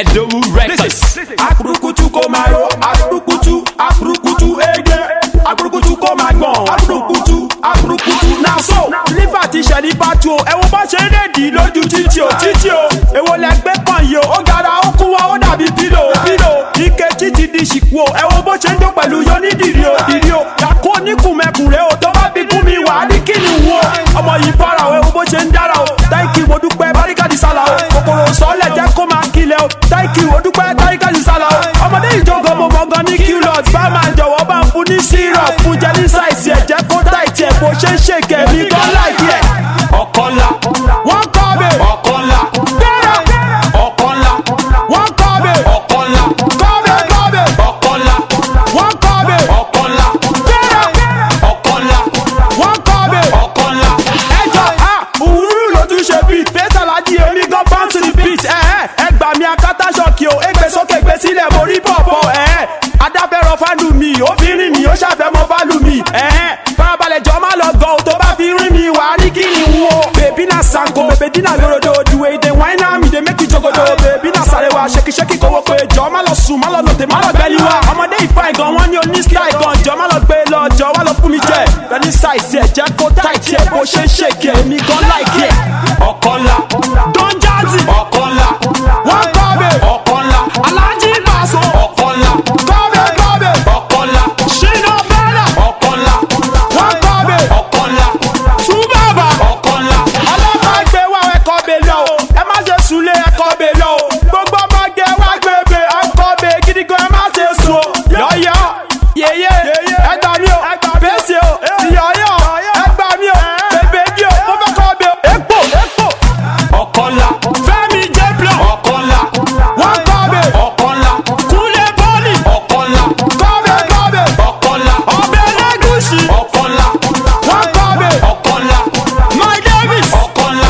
Edowu Records. akurukutu kò máa ro akurukutu akurukutu ege akurukutu kò máa gbọ̀n akurukutu akurukutu náà so. lífà ti ṣẹ̀lí pàtó o ẹ̀wọ̀n bá ṣe ń rèdí lójú títì o títì o èwo lẹ gbé pọ̀n yìí o ó gara ó kún wa ó dàbí pílò pílò ike títí di ṣìkú o ẹ̀wọ̀n bó ṣe ń jó pẹ̀lú yọ ní dìrí o dìrí o yàkó oníkùnmẹ́kùnrẹ́ o tó bá bí kún mi wà á ní kí ni wo ọmọ yìí fara o ẹ̀wọ̀n bó ṣe ń dára o táìkì mo dúpẹ́ báríkàdì sálà o kòkòrò sọ́ọ̀lẹ̀ jẹ́ kó máa kilẹ̀ o táìkì mo dúpẹ́ báríkàdì sálà o ọmọdé ìjọgọ mo mọ̀gàn ní qlot bá máa jọ̀wọ́ bá ń fún ní syrup fún jẹ ní sáìsì ẹ̀ jẹ́ kó táìtì ẹ̀ bó ṣe ń ṣèkè mi gan láìkí ẹ̀. Ọ̀kọ́lá. wọ́n kọ́ mi Ọ̀kọ́lá. bẹ́ẹ̀ Ọ̀kọ́lá. wọ́n kọ́ mi Ọ̀kọ́lá. kọ́ mi kọ́ mi Ọ̀kọ́lá. wọ́n kọ́ mi Ọ̀kọ́lá. bẹ́ẹ̀ Ọ̀kọ́lá. wọ́n kọ́ mi. Ọ̀kọ́lá. ẹjọ a òwúrú ló tún ṣe bíi pẹ́sàlájì èmi gan bounce to the beat ẹ ẹ ẹ gbà mí akátá ṣọ́ọ̀kì o égbé sókè gbé sílẹ̀ mo rí bọ̀bọ̀ ẹ ẹ adáfẹ́rọ fálù mi ó fi rìn mí ó ṣàfẹ́ mọ fálù mi ẹ ẹ farabalẹ̀ jọ má lọ gan o tó bá fi rìn mí wà á ní kí ni wo. bèbí náà sanko bèbí dínà gorodo òdiwẹ̀ èdè wáínà mi dé méjì jogodo bèbí náà sáré wa ṣekíṣekí kówó pé jọ má lọ sùn má lọ lòtè má lọ gbẹ́lí wa ọmọdé ìfà ìgàn wọn ní oní style gan jọ má lọ gbé lọ jọ wá lọ fún mi jẹ bẹ́ẹ̀ni ṣàìsí ẹ̀ jẹ́ kó táìtì ẹ̀ bó ṣe ń ṣèké mi gan láìkí ẹ̀. Ọ̀kọ́lá. Don Jazzy Ọ̀kọ́lá. wọ́n kọ́ mi Ọ̀kọ́lá. Alhaji Paso Ọ̀kọ́lá. kọ́ mi kọ́ mi Ọ̀kọ́lá. Shina Bella Ọ̀kọ́lá. wọ́n kọ́ mi Ọ̀kọ́lá. Túbàbà Ọ̀kọ́lá. ọlọ́pàá gbé wá ẹ̀kọ́ mi lọ o ẹ má ṣe sùlé ẹ̀kọ́ mi lọ o gbogbo ọmọge wá gbèbè ẹ̀kọ́ mi gidi gan ẹ má ṣe sùn o yọ̀yọ̀ yèyé ẹgbà mi o bẹ́sẹ̀ o tìyọ̀yọ̀ ẹgbà mi o bèbè mi o mo fẹ́ kọ́ mi o epo epo Ọ̀kọ́lá. Fẹ́mi jẹ́ blọ̀ Ọ̀kọ́lá. wọ́n kọ́ mi Ọ̀kọ́lá. kúlẹ̀ bọ́ọ̀lì Ọ̀kọ́lá. kọ́ mi kọ́ mi Ọ̀kọ́lá. ọbẹ̀ lẹ́gùsì Ọ̀kọ́lá. wọ́n kọ́ mi Ọ̀kọ́lá. My Davis Ọ̀kọ́lá.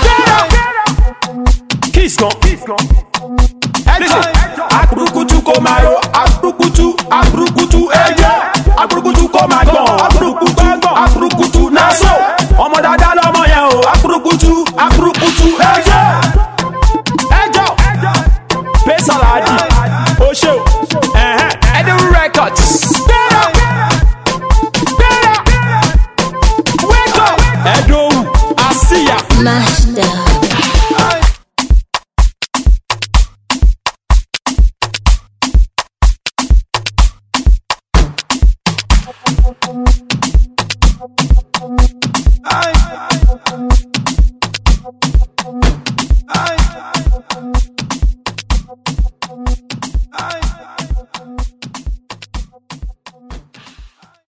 kiss kan ẹjọ akurukutu kò máa ro akurukutu akurukutu ẹjẹ akurukutu kò máa gbọ̀n akurukutu akurukutu náà so ọmọ dada lọmọ yẹn o akurukutu akurukutu ẹjẹ ẹjọ pẹsaladi oṣù Edowu Records. Gbéra gbéra wake up Edowu Asiya. Master.